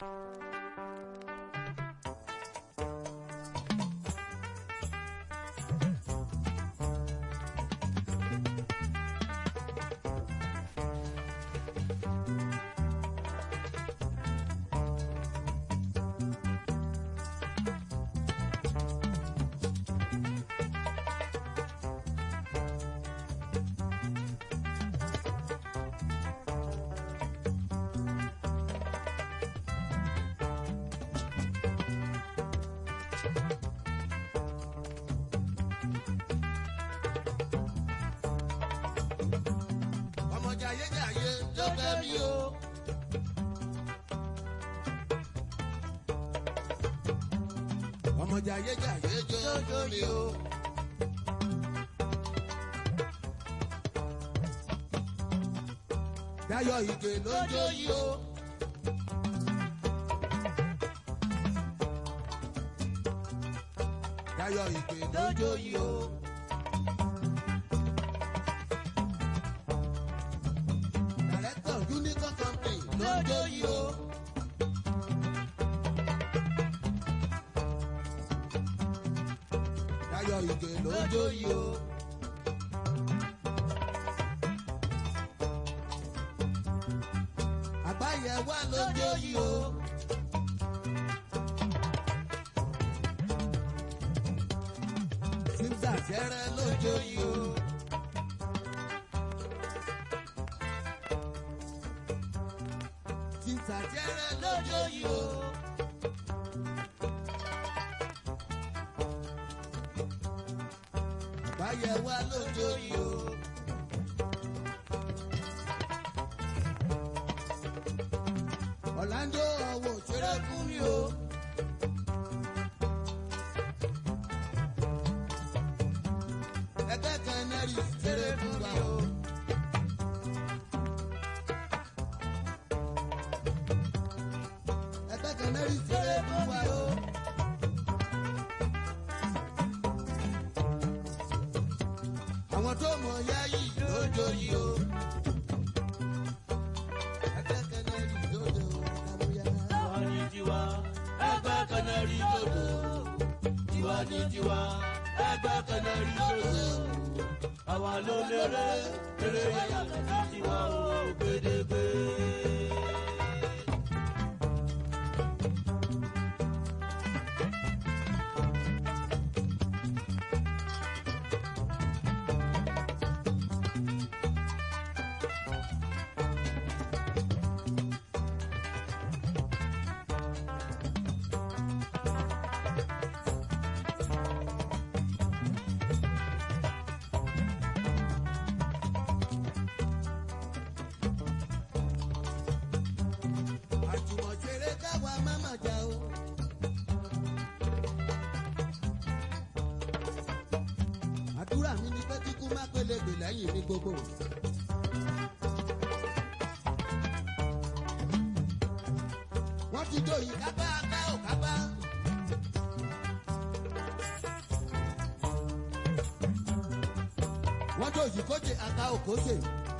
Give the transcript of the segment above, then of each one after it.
ọmọ jayéjayé tó fẹ́ mi o. ọmọ jayéjayé jójó mi o. Dayọ̀ ìgè lójó yìí o. Dayọ̀ ìgè lójó yìí o. Director Unicorn Company lójó yìí o. Dayọ̀ ìgè lójó yìí o. Àgbáyé wà lójó yìí o. Simsa fẹ́rẹ́ lójó yìí o. Simsa fẹ́rẹ́ lójó yìí o. Àgbáyé wà lójó yìí o. Ọ̀làndó ọ̀wọ̀ ṣeré fún mi o. Ẹgbẹ́ kan náà rí ṣeré fún wa o. Ẹgbẹ́ kan náà rí ṣeré fún wa o. Àwọn tó mọ̀ yá yìí lójó yìí o. Ẹgbẹ́ kan náà rí lójó àmúyá. Tiwa ni tiwa, ẹgbẹ́ kanari lòdò. Tiwa ni tiwa, ẹgbẹ́ kanari lòdò. Àwa ló lérè, lérè yàtọ̀ sí tiwa o gbèdégbé. àjùmọ̀ṣeré káwa máma jà o. àdúrà mi ni pé kíkú má pélégbè lẹ́yìn mi gbogbo. wọ́n ti jó yìí kápá ká ò kápá. wọ́n jó yìí kóje aka ò kóje.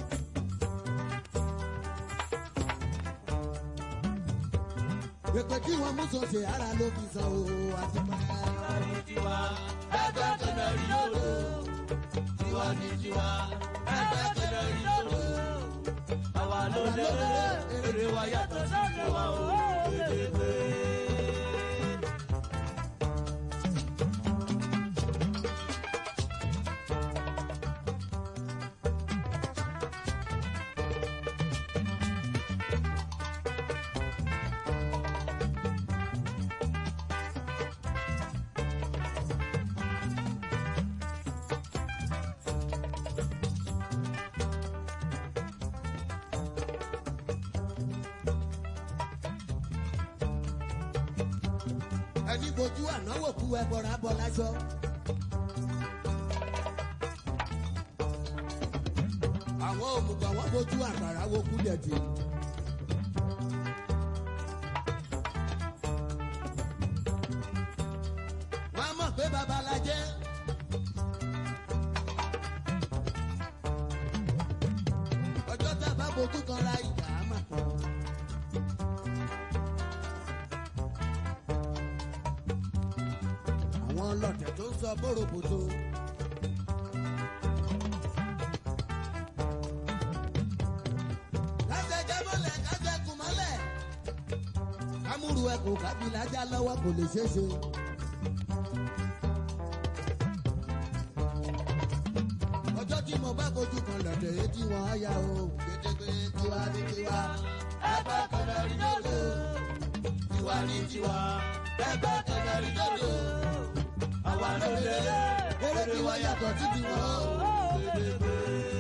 pèpè tí wọ́n mú sọ̀tẹ̀ ara ló fi san o àti pa. Tiwa ni tiwa, ẹgbẹ́ kanari lòdò. Tiwa ni tiwa, ẹgbẹ́ kanari lòdò. Àwa ló lérè, lérè wa yàtọ̀ sí tiwa o gbèdégbé. ẹni bojú ànáwó kú ẹbọra bọ láṣọ. àwọn òmùgọ̀ wọn bojú àgbàrá wo kú dẹ̀dì. wọ́n á mọ̀ pé babalajẹ́. ọjọ́ tá a bá bojú kan ra ìjà á mà tán. àwọn ọlọ́tẹ̀ tó ń sọ bóroboto. kásẹ̀ jẹ́ mọ́lẹ̀ kásẹ̀ kù mọ́lẹ̀. kámúrú ẹkùn kábìlà já lọ́wọ́ kò lè ṣeé ṣe. ọjọ́ tí mo bá fojú kan lọ́dẹ̀ yé tí wọ́n á yá o. gédégbé tiwa ní tiwa. ẹgbẹ́ kẹlẹ́ rí lódò tiwa ní tiwa ẹgbẹ́ kẹlẹ́ rí lódò àwa ló lé eré tí wọ́n yàtọ̀ sí tiwọn o. gbẹdẹgbẹ.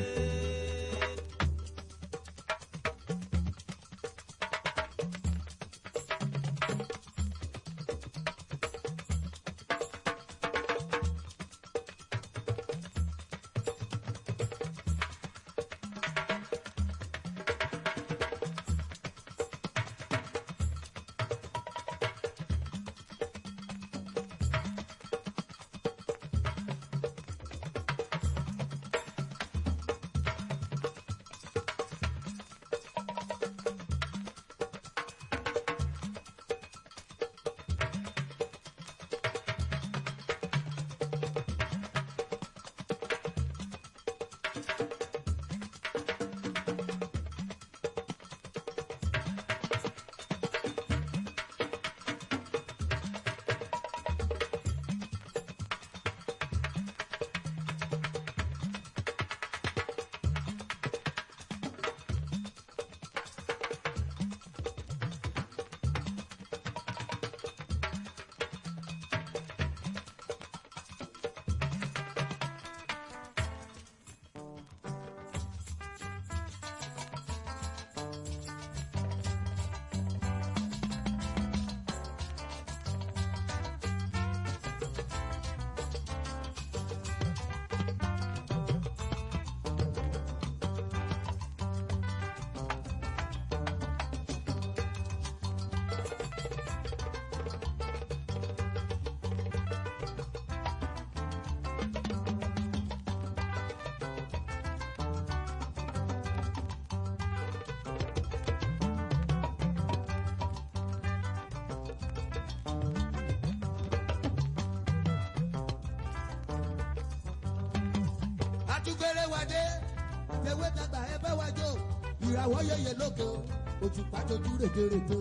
àtúgbèrè wádé tewé tàgbà ẹbẹ wájò ìràwọ̀ yẹyẹ lóko òtùpá tójú rètérètè.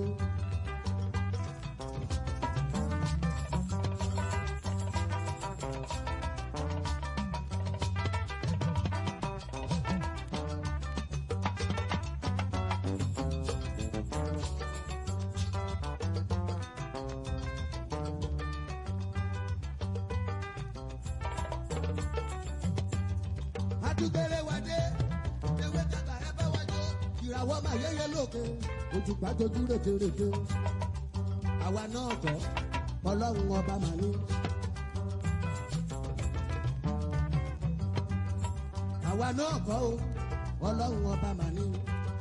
àtúgbèrè wádé tewé tàgbà ẹbẹ wájò ìràwọ̀ máa yẹyẹ lóko òtùpá tójú rètérètè. àwa náà kọ́ ọlọ́run ọba màá ní. àwa náà kọ́ o ọlọ́run ọba màá ní.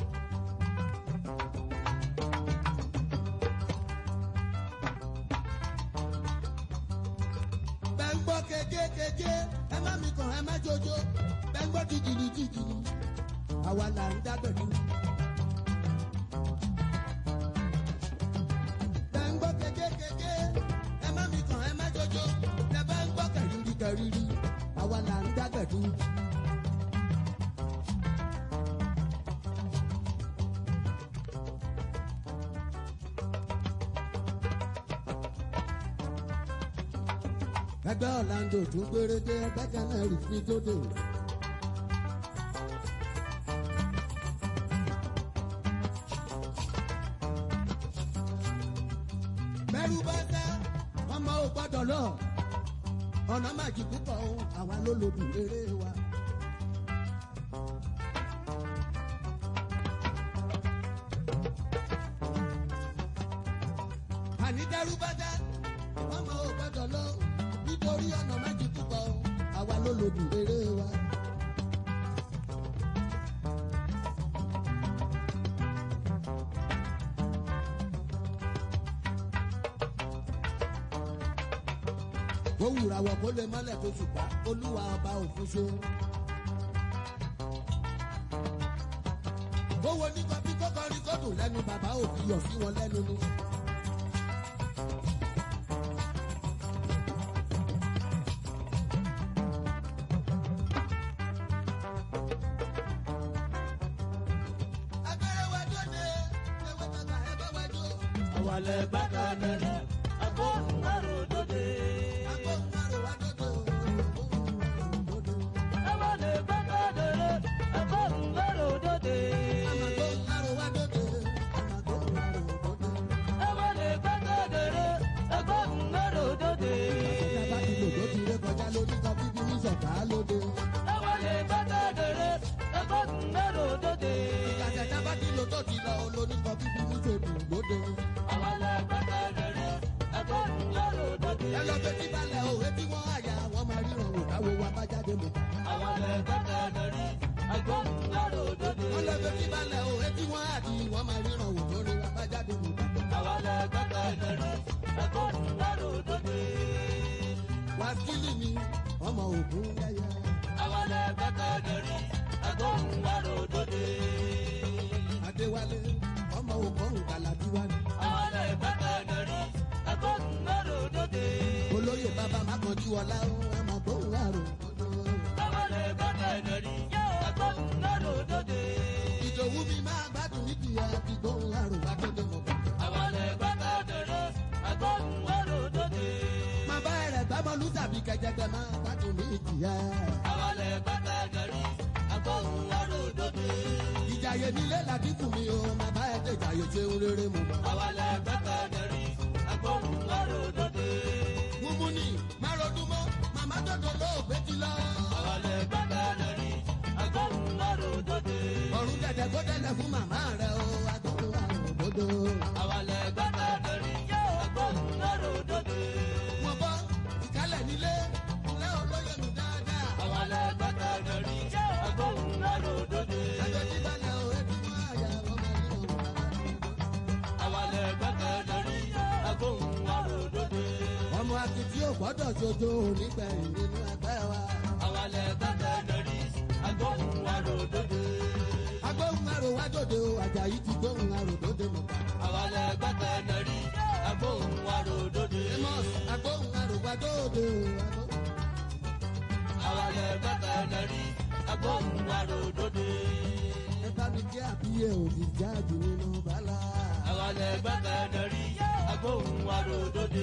bẹ́ńgbọ́ kékékéké ẹ má mi kàn ẹ má jojo bẹ́ńgbọ́ jìjìlì jìjìlì àwa là ń dágbẹ̀dú. bẹ́ńgbọ́ kékékéké ẹ má mi kàn ẹ má jojo ẹ bá ń gbọ́ kẹ̀rìírí kẹ̀rìírí àwa là ń dágbẹ̀dú. ẹgbẹ́ ọ̀làǹdò tún gbérédé ẹgbẹ́ kan náà rí fi tó dé. bẹ́rù bá tẹ́ ọmọ ò gbọ́dọ̀ lọ ọ̀nà májì púpọ̀ o àwa ló lòdù eré wa. àní dẹ́rù bá tẹ́ ọmọ ò gbọ́dọ̀ lọ nítorí ọ̀nà májì púpọ̀ o àwa ló lòdù eré wa. ó wùrà wọ̀ kó lè mọ́lẹ̀ tó ṣùpá olúwa ọba òfin ṣe. owó ní kọfí kọ́kọ́rí kọ́dùn lẹ́nu bàbá òfin yọ̀ sí wọn lẹ́nu ni. lẹ gbẹ́kẹ̀ lórí agbóhùn àròdòdè. Ẹ̀wọ̀n lè gbẹ́kẹ̀ lórí agbóhùn àròdòdè. Ẹ̀wọ̀n lè gbẹ́kẹ̀ lórí agbóhùn àròdòdè. Ẹ̀wọ̀n lè gbẹ́kẹ̀ lórí agbóhùn àròdòdè. Àwọn lẹ gbẹ́kẹ̀ lórí agbóhùn àròdòdè. Ẹ lọ bẹ tí balẹ̀ òwe tí wọ́n àyà wọ́n máa ríran wò káwo wa bá jáde mọ̀. Àwọn lẹ gbẹ́kẹ̀ lórí agbóhùn àròdòdè. Wọ́n lọ bẹ tí balẹ̀ òwe tí wọ́n àdì wọ́n máa ríran wò lórí wa bá jáde mọ̀. Àwọn lẹ gbẹ́kẹ̀ lórí agbóhùn àròdòdè. Wákìlì mi ọmọ ògùn yẹyẹ. Àwọn lẹ gbẹ́kẹ̀ lórí agbóhùn àròdòdè. Adéwálé ọmọ ògùn kàlàdúrà ni. Àwọn lẹ gbẹ́kẹ̀ lórí agbóhùn àròdòdè. Olóyè bàbá Mákanjú ọlá ó ọmọ gbóhùn àrò. Àwọn lẹ gbẹ́kẹ̀ lórí agbóhùn àròdòdè. Ìdòwú mi máa gbádùn níbi àti gbóhùn àrò wá tó dé mọ̀. Àwọn lẹ gbẹ́kẹ̀ lórí agbóhùn àròdòdè. Máa bá ẹrẹ̀ gbámọ́lú tàbí kẹjẹgbẹ máa gbádùn ní ìjìyà. Àwọn lẹ gbẹ́kẹ̀ lórí agbóhùn àròdòdè. Ìjàyè nílé làdínkù mi o, máa bá ẹ̀ tẹ̀jàyè ṣe ń rere mu. Àwọn lẹ gbẹ́kẹ̀ lórí agbóhùn àròdòdè. Múmú ni má ronú mọ́, màmá dọ̀dọ̀ lóògbé ti lọ. Àwọn lẹ gbẹ́kẹ̀ lórí agbóhùn àròdòdè. Ọ̀run dẹ̀dẹ̀ kó dẹ́lẹ̀ fún màmá rẹ̀ o, agbóhùn àrò dodo. Àwọn lẹ gbẹ́kẹ̀ lórí agbóhùn àròdòdè. Mo bọ́ ìkálẹ̀ nílé, ilé olóyè mi dáadáa. Àwọn lẹ gbẹ́kẹ̀ lórí agbóhùn àròdòdè. Ẹjọ́ tí balẹ̀ o, ebi mọ́ àyà wọ́n máa ní òun. Àwọn lẹ gbẹ́kẹ̀ lórí agbóhùn àròdòdè. Ọmọ akitì ò gbọ́dọ̀ ṣojo nígbẹ̀yìn nínú ẹgbẹ́ wa. Àwọn lẹ gbẹ́kẹ̀ lórí agbóhùn àròdòdè. Agbóhùn àrò wá dòde o, Àjàyí ti gbóhùn àrò dòde mọ̀. Àwọn lẹ gbẹ́kẹ̀ lórí agbóhùn àròdòdè. Amos agbóhùn àrò wá dòde o. agbóhùn- Àwọn lẹ gbẹ́kẹ̀ lórí agbóhùn àròdòdè. Ẹ bá mi jẹ́ àbíyè òdì jáde nínú bàlá. Àwọn lẹ gbẹ́kẹ̀ lórí agbóhùn àròdòdè.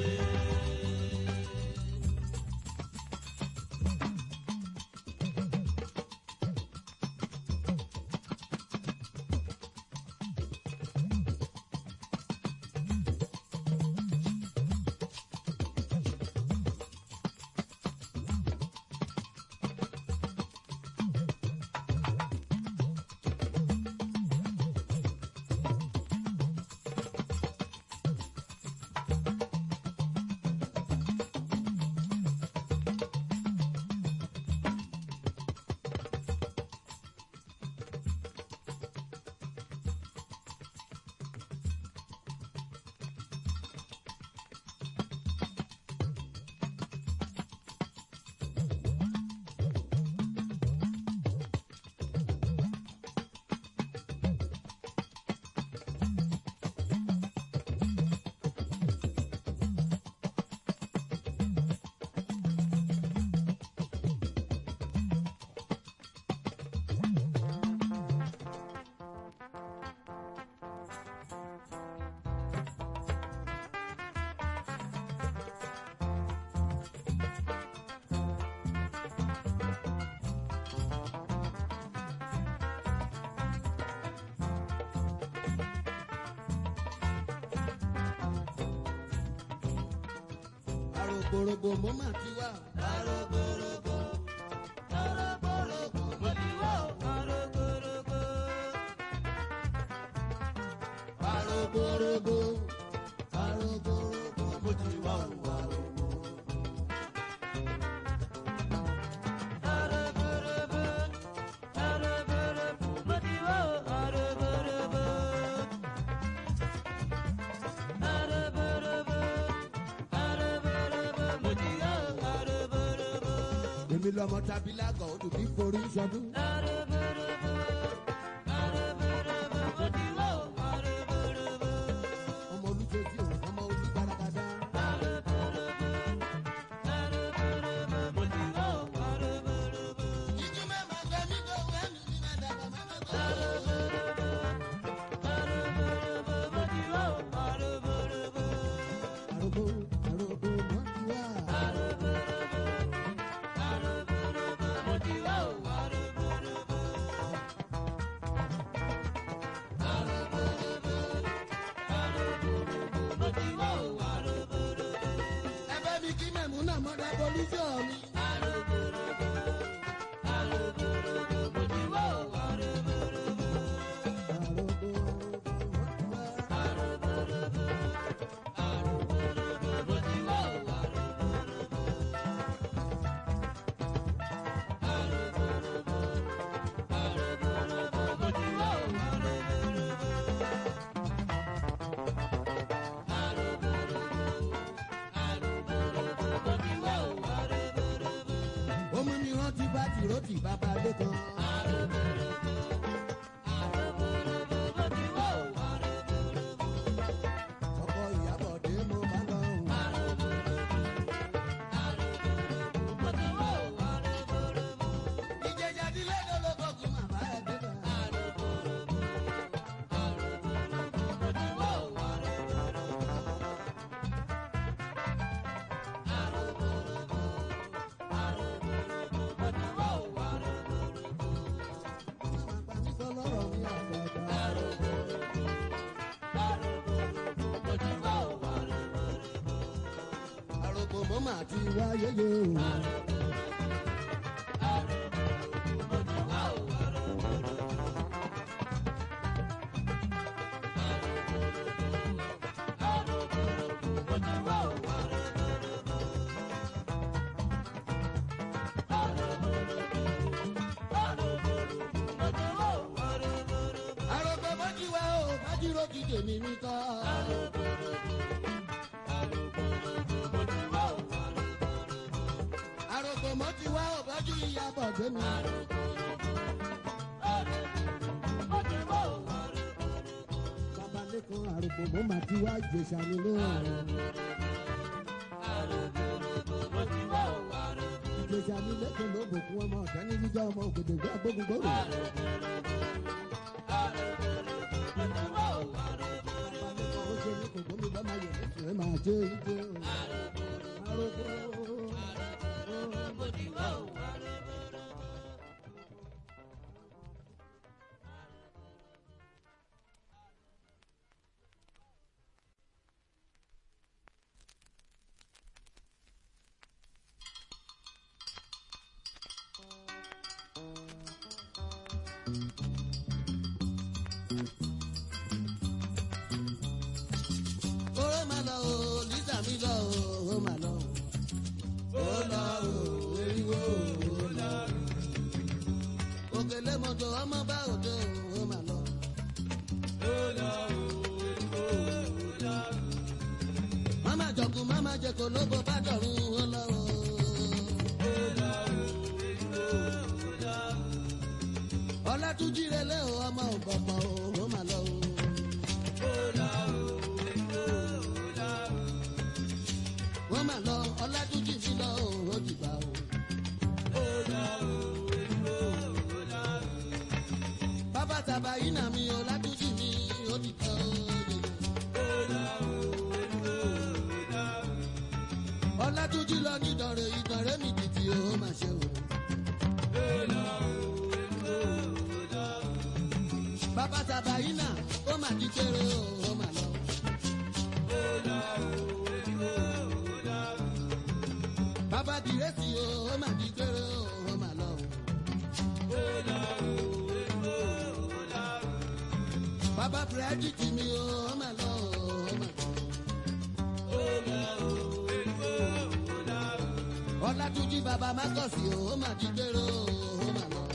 Àrògbòrògbò mo máa ti wá. Àrògbòrògbò, àrògbòrògbò, mo ti wá o, àrògbòrògbò. Àrògbòrògbò àrògbòrògbò mo ti wá o. Àrògbò. Àrògbòrògbò, àrògbòrògbò, mo ti wá o, àrògbòrògbò. Àrògbòrògbò, àrògbòrògbò, mo ti wá o, àrògbòrògbò. Èmi lọmọ tàbí lágọ̀ odò bí forí sọdún. Àrògbòrògbò, àrògbòrògbò, mo ti wá o, àrògbòrògbò. Ọmọ olùjẹ́sí òun ọmọ olùgbàràgàdà. Ìjú mẹ́ma gbẹ mí kó wẹ́ mi ní máa dàgbà má má gbọ́. mo mà ti wáyé yé o. àròkọ bọ́jú wa o bájúrò ti tèmi mi kọ́. àròkọ mọ́ ti wá o bájú ìyá bọ̀ gbé mi. bàbá lẹ́kọ̀ọ́ àròkọ mọ́ mà ti wá ìjẹsà mi lóhùn. ìjẹsà mi lẹ́kọ̀ọ́ ló bòkun ọmọ ọ̀tá ní jíjọ́ ọmọ ògèdè gbé agbógun gbòòrò. ó ṣe ní kòkó mi bá máa yẹ lẹ́sìn ẹ̀ máa jẹ́ ìjẹ́ o. àròkọ. Oró máa lọ o, Lísà mi lọ o, ó máa lọ o. Ó lọ o, eriwo o, ó lọ o. Òkèlè mọ́tò ọmọ bá òde o, ó máa lọ. Máma jọ̀kú, máma jẹ̀kọ̀ lóko bá dọ̀run, ó lọ o. Ọlátúnjí relé o, ọmọ ògbọ̀gbọ̀ o, ó máa lọ o. wọ́n máa lọ ọlátúnjì sí lọ òun dìgbà o. bàbá tàbá yìí nà mí ọlátúnjì mi ó dìgbà o. ọlátúnjì lọ ní ìdọ̀rẹ̀ ìdọ̀rẹ̀ mi títí o máa ṣe o. bàbá tàbá yìí nà ó máa di kéré o ó máa lọ. bàbá dìrẹ́sì o ó mà di gbére o ó mà lọ o. bàbá fúrẹ́dìtì mi o ó mà lọ o ó mà lọ. ọlátúnjí bàbá mákọ̀sì o ó mà di gbére o ó mà lọ.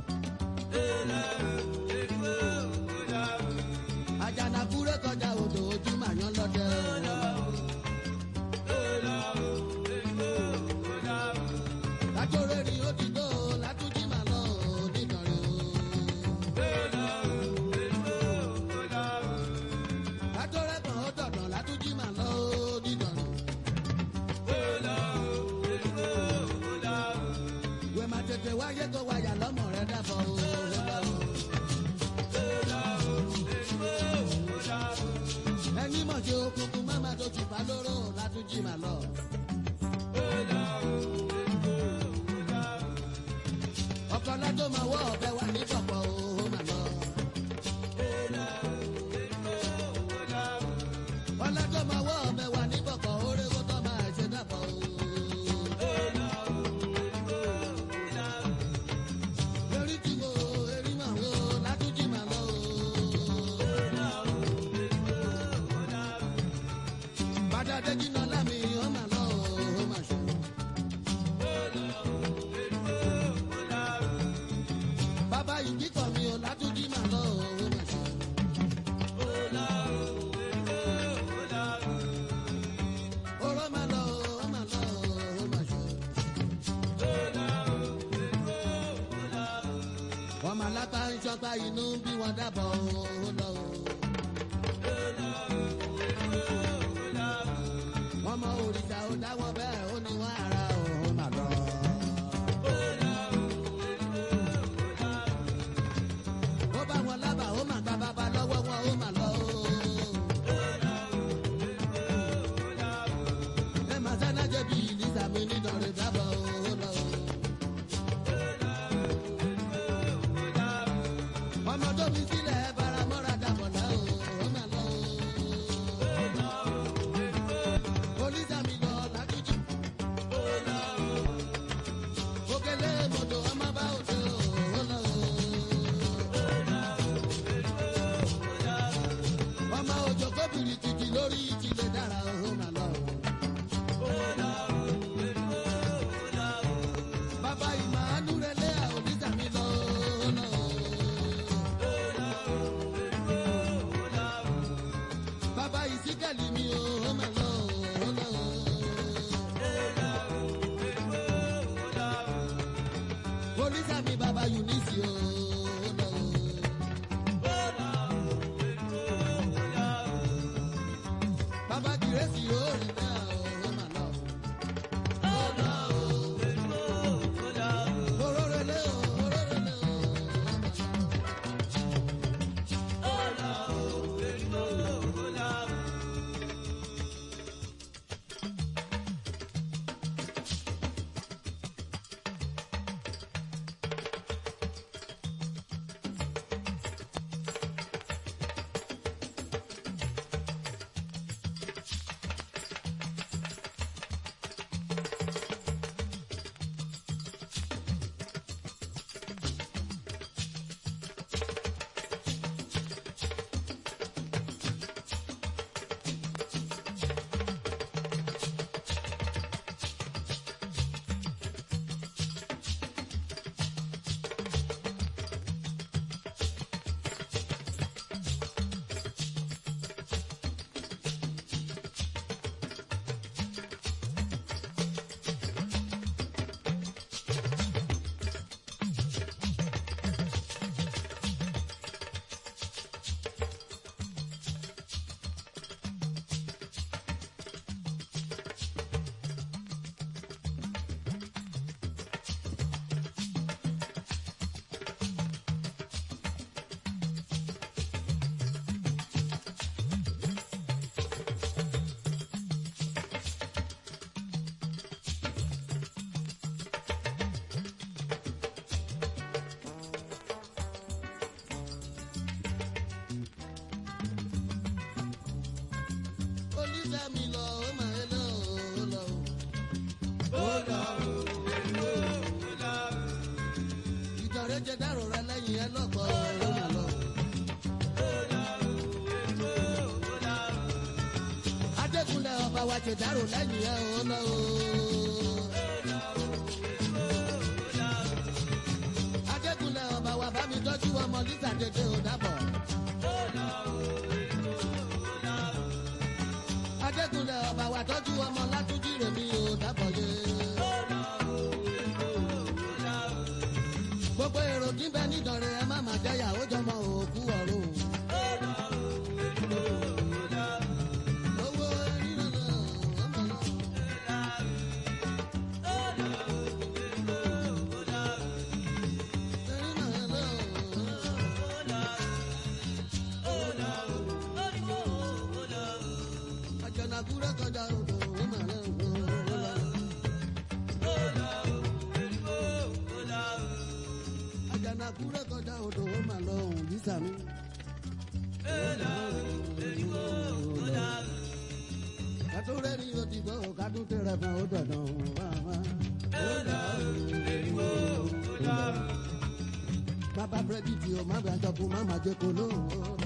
àjànàkú rẹ̀ kọjá odò ojú màyán lọ́dẹ o. ó mà lọ. látòrè ni ó ti tó látúnjí mà lọ onídọ̀rẹ́ o. látòrè kan ó dọ̀dọ̀ látúnjí mà lọ onídọ̀rẹ́. wẹ́ẹ́ máa tètè wáyé tó wáyà lọ́mọ rẹ̀ dábọ̀ o. ẹni mọ̀ ṣe òkùnkùn má má tó tùpá lóró látúnjí mà lọ. ọ̀kọ́lá tó máa wọ́ ọ̀bẹ wà ní pọ̀pọ̀ o ó mà lọ. ọ̀lá tó máa wọ́ ọ̀bẹ wà ní pọ̀pọ̀ oríwó tó máa ṣe dàpọ̀ o. erí tí wo erí mà wo látúnjì mà lọ o. bàdà dẹ́jì náà lámì ó mà lọ o ó mà ṣe. bàbá yìí kíkọ̀ mi ò látúnjí mà lọ òun mà ṣe. oró mà lọ ó mà lọ ó mà ṣe. ọmọ alápá ń ṣọpá inú bí wọn dábọ̀ ó lọ. ọmọ òrìṣà ó dáwọ́ bẹ́ẹ̀ ó ní wọ́n ara ó mà lọ. ó bá wọn lábàá ó mà gba bàbá lọ́wọ́ wọn ó mà lọ. ẹ máa sáná jẹ́ bí ìlísà mi nídọ̀rẹ́ dábọ̀ ó lọ. ọmọ tó fi sílẹ̀ ẹ bára mọ́ra dà torí ti lè dára ó mà lọ. bàbá ìmọ̀ àdúrẹ́lẹ́ àòlítà mi lọ. lọ. bàbá ìsíkàlì mi ó mà lọ. lọ. Polisa mi baba Eunice o. Baba Kìrẹ́sì yóò rìn náà ó mà lọ. Orórelé o, orórelé o, ó mà lọ. Polisa mi lọ, ó mà ẹ lọ, ó lọ. Ìjọ̀rẹ́ jẹ dárò rẹ lẹ́yìn ẹ lọ́pọ̀ ó mà lọ. Adékúnlẹ̀ ọba wa jẹ dárò lẹ́yìn ẹ ó lọ. Adékúnlẹ̀ ọba wa bá mi tọ́jú ọmọ Lisa dédé ò dábọ̀. Adékúnlẹ̀ ọba wa tọ́jú ọmọ Látúnjí rèmi ò dábọ̀ yé. Gbogbo èrò kí n bẹ nídọ̀rẹ́ ẹ má má jẹ́yà ó jọmọ òkú ọ̀run. Owó rírọ̀ náà, ọmọ náà. Àjànàkúrẹ́ kọjá odò ó mà lẹ́ Àjànàkúrẹ́ kọjá odò ó mà lọ òun bísà mi. Kátó rẹ́rìn yóò ti gbọ́ kátó tẹ̀rẹ̀ fún ó dandan wá wá. Bàbá búrẹ́dì tí o má bàa jọkun má má jẹ́ kó lóhùn.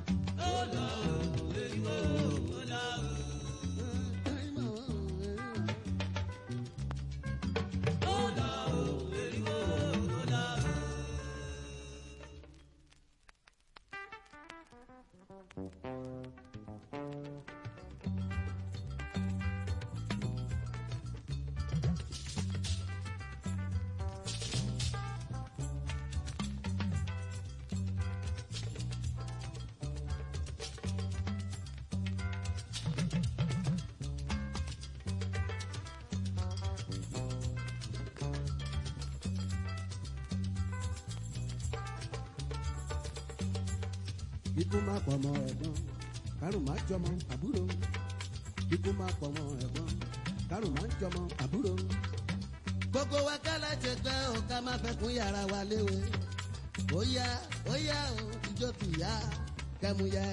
Ikú máa pọ̀ mọ́ ẹ̀gbọ́n, kárùn máa jọmọ àbúrò. Ikú máa pọ̀ mọ́ ẹ̀gbọ́n, kárùn máa jọmọ àbúrò. Gbogbo wa kálá ṣe pẹ́ o ká má fẹ́ kún yàrá wa léwe. Ó yá ó yá o ìjó ti yá kẹ́mu yẹ.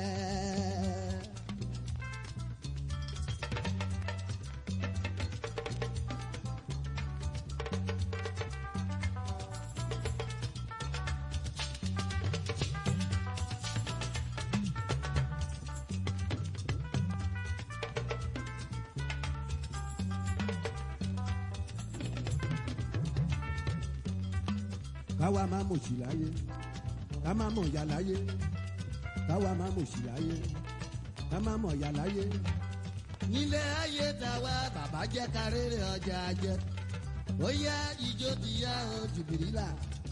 káwa má mòṣì láyé ká má mọ̀ ya láyé káwa má mòṣì láyé ká má mọ̀ ya láyé. nílé ayé tàwa bàbá jẹ́ kárẹ́rẹ́ ọjà jẹ́ ó yá ijó ti yá o jùbìrìlà.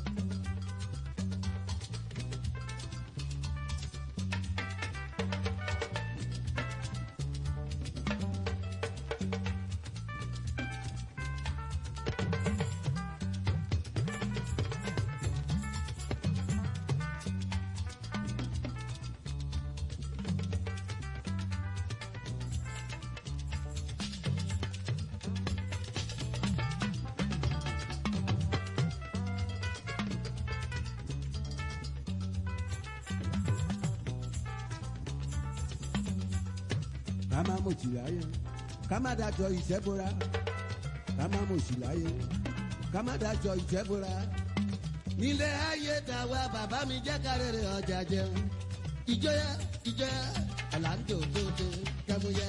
ká má mòṣì láyé ká má dájọ́ ìṣẹ́bora ká má mòṣì láyé ká má dájọ́ ìṣẹ́bora. nílé ayé tàwa bàbá mi jẹ́ kárẹ̀rẹ̀ ọjà jẹun ìjọyà ìjọyà ọ̀làǹdò tóde kẹ́múyà.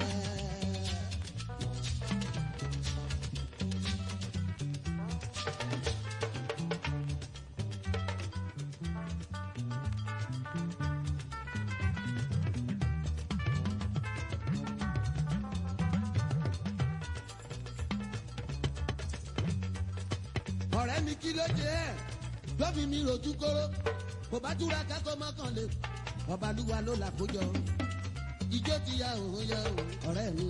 ọ̀rẹ́ mi kí ló jẹ́ ẹ̀ lọ́fi mi rojú kóró kò bá túra kákó mọ́kànlé ọbalúwa ló là kójọ ijó ti ya òun ya òun ọ̀rẹ́ mi.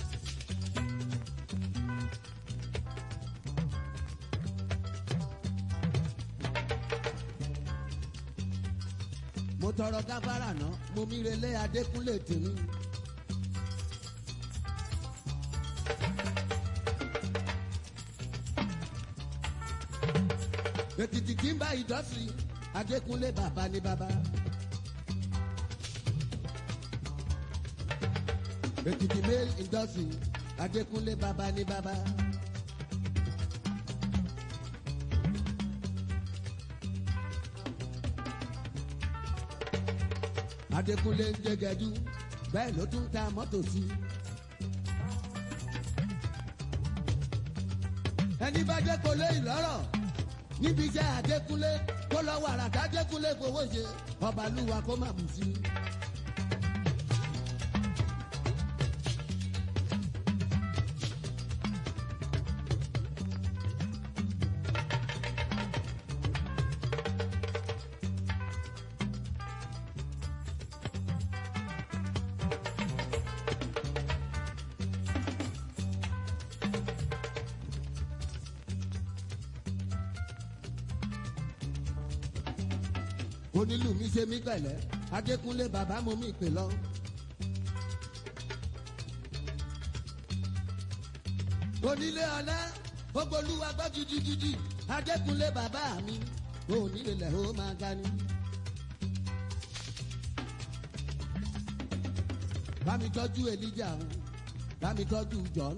mo tọrọ gáfárà náà mo mi relé adékúnlé tèmi. ètìtì tí ń bá ìdọ́sí adékúnlé bàbá ní bàbá. ètìtì mail indọ́sí adékúnlé bàbá ní bàbá. adékúnlé ń jẹgẹdú bẹ́ẹ̀ ló tún ta mọ́tò sí. ẹni bá dé kò lé ìlọ́rọ̀ níbi iṣẹ́ àdékúnlé kó lọ wàrà tàdékúnlé fowó ṣe ọbalúwa kó má bù sí. onílù mi ṣe mí pẹ̀lẹ́ adékúnlé bàbá mo mi pè lọ. onílé ọlá ogbolúwa gbọ́ gidigidi adékúnlé bàbá mi onílé lẹ̀ ó máa ga ni. bámi tọ́jú elija o bámi tọ́jú john.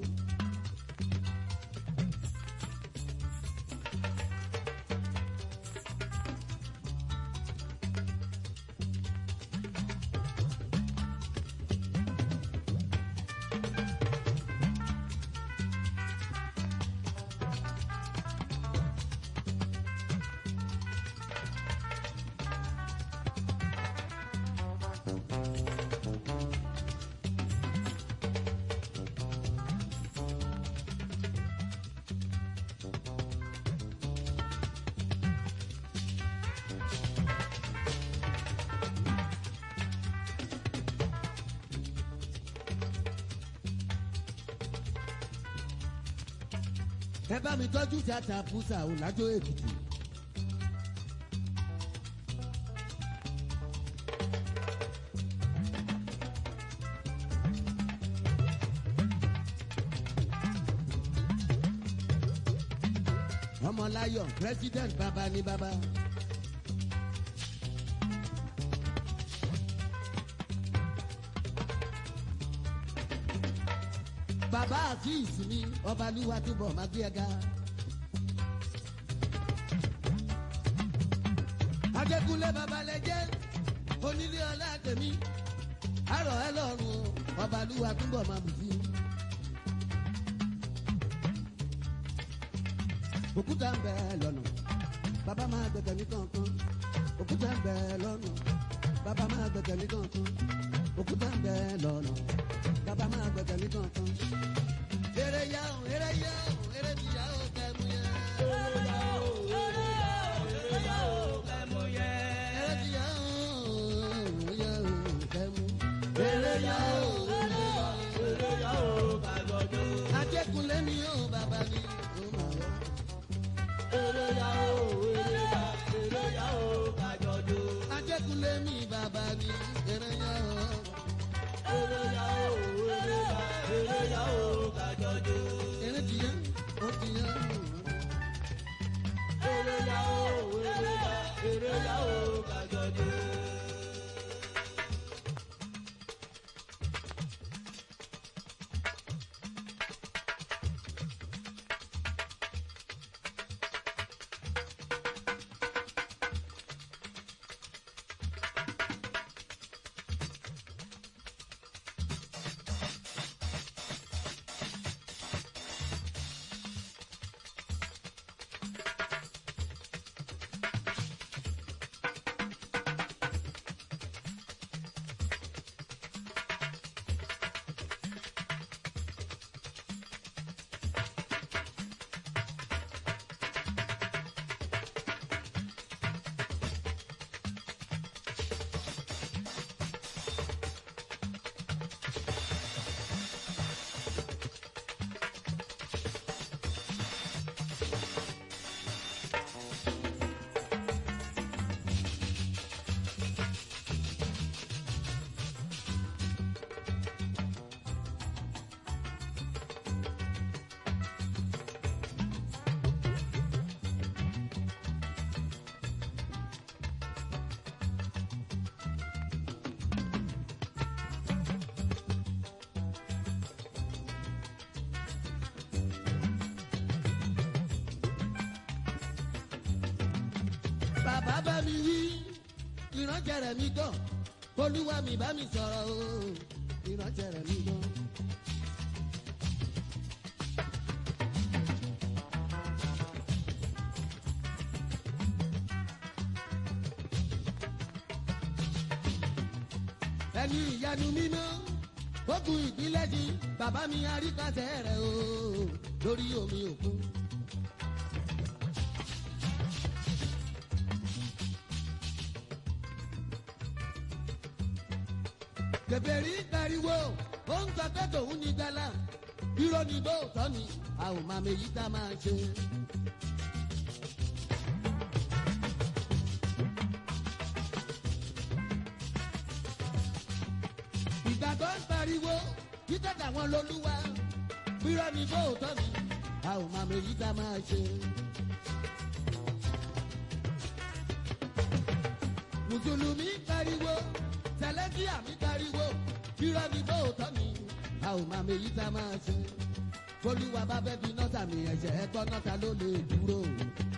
ẹ bá mi tọ́jú tíátà fúsà ọ̀làjọ́ èkìtì. ọmọláyọ̀ president bàbá ní bàbá. bàbá àti ìsinmi ọbalúwa túbọ̀ máa gbé ẹga. adékúnlé babalẹ́jẹ́ onílé ọlá tèmi àrọ̀ ẹ lọ́rùn o ọbalúwa túbọ̀ máa bù sí. òkúta ń bẹ lọ́nà bàbá máa gbẹ̀gẹ̀ ní kankan òkúta ń bẹ lọ́nà bàbá máa gbẹ̀gẹ̀ ní kankan òkúta ń bẹ lọ́nà bàbá máa gbẹ̀gẹ̀ ní kankan. eré yá o eré yá o eré ti yá o kẹ́mu yẹ. eré ti yá o yá o kẹ́mu. eré yá o ajẹ́kunlé ni ó bàbá ni ó máa yọ. ajẹ́kunlé mi bàbá ni eré yá o. eré ti yá ó ti yá o. bàbá bá mi wí ìrànjẹrẹ mi gbọ́ olúwa mi bá mi sọ̀rọ̀ o ìrànjẹrẹ mi gbọ́. ẹni ìyanu mímọ́ ogun ìpínlẹ̀ di bàbá mi àríkàtẹ́ rẹ̀ o lórí omi òkun. kẹfẹ́rí pariwo ó ń sọ pé tòun ní gbala irọ́ ni bóòtọ́ ni a ò máa méjì tá a máa ṣe. ìgbàgbọ́ ń pariwo títẹ̀ tàwọn lolúwa irọ́ ni bóòtọ́ ni a ò máa méjì tá a máa ṣe. mùsùlùmí pariwo tẹlẹsíà mi pariwo irọ́ ni bóòtọ́ ni a ò máa méjì tá a máa ṣe. olúwa bá fẹ́ fi nọ́tà mi ẹ̀ṣẹ̀ ẹ̀kọ́ nọ́tà ló lè dúró.